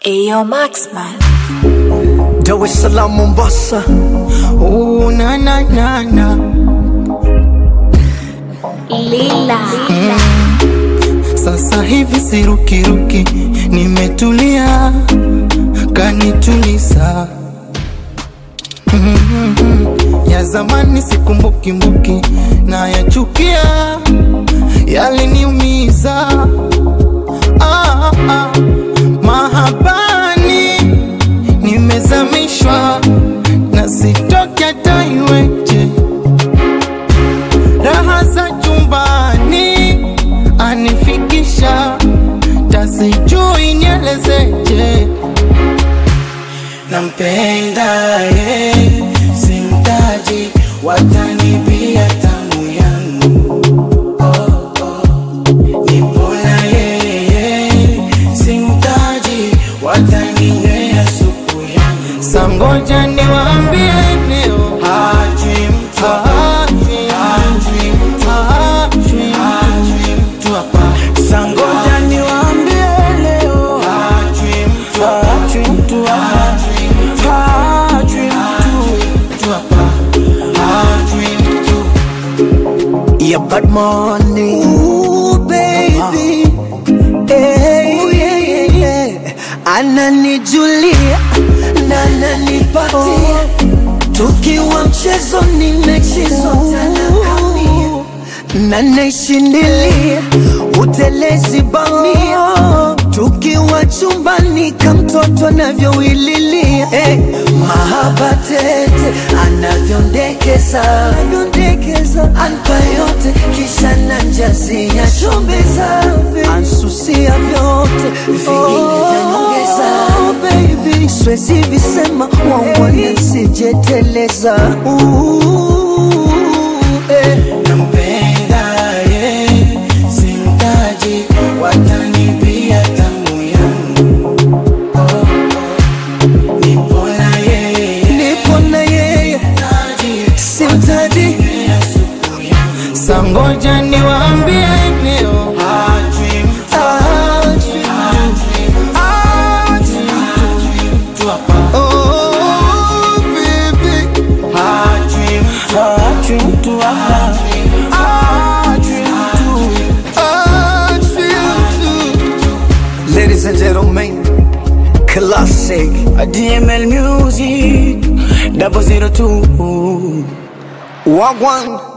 Ayo Maxman. Dar es Salaam, Mombasa. Oh, na na na na. Lila. Sasa hivi sirukiruki, nimetulia, kanituliza. Mhm. Ya zamani sikumbuki na yachukia, yaliniumiza. Ah, ah. Mahabani nimezamishwa na sitoki hata iweje. Raha za chumbani anifikisha, tasijui nielezeje. Nampenda ye, simtaji, watanibia tamu yangu Nipona yeye, simtaji, wataninywea supu yangu. Sangoja niwaambie leo, hajui mtu, hajui hajui mtu, hajui hajui mtu hapa. Sangoja niwaambie leo, hajui mtu, hajui mtu, hajui mtu, hajui mtu hapa, hajui mtu. Yeah, bad money. Ooh, baby. Hey, Ooh, yeah, yeah, yeah. Ananijulia na ananipatia tukiwa mchezoni mechezwa tanakamia na naishindilia utelezi bamia tukiwa chumbani kamtoto anavyowililia hey, mahaba tete anavyondekeza anavyondekeza anpa yote kisha nanjazia chombeza ansusia vyote vingine vyanyongeza baby swezi visema wangwana sijeteleza eh. Nampenda ye, simtaji, watanibia tamu yangu. Oh, oh. Nipona yeye, nipo na yeye taji, simtaji watanywea supu yangu. Sangoja niwaambie leo, hajui mtu, hajui mtu hapa. Oh, baby. Hajui mtu, hajui mtu hapa. Hajui mtu, hajui mtu. ladies and gentlemen classic DML Music, double zero two. wagwan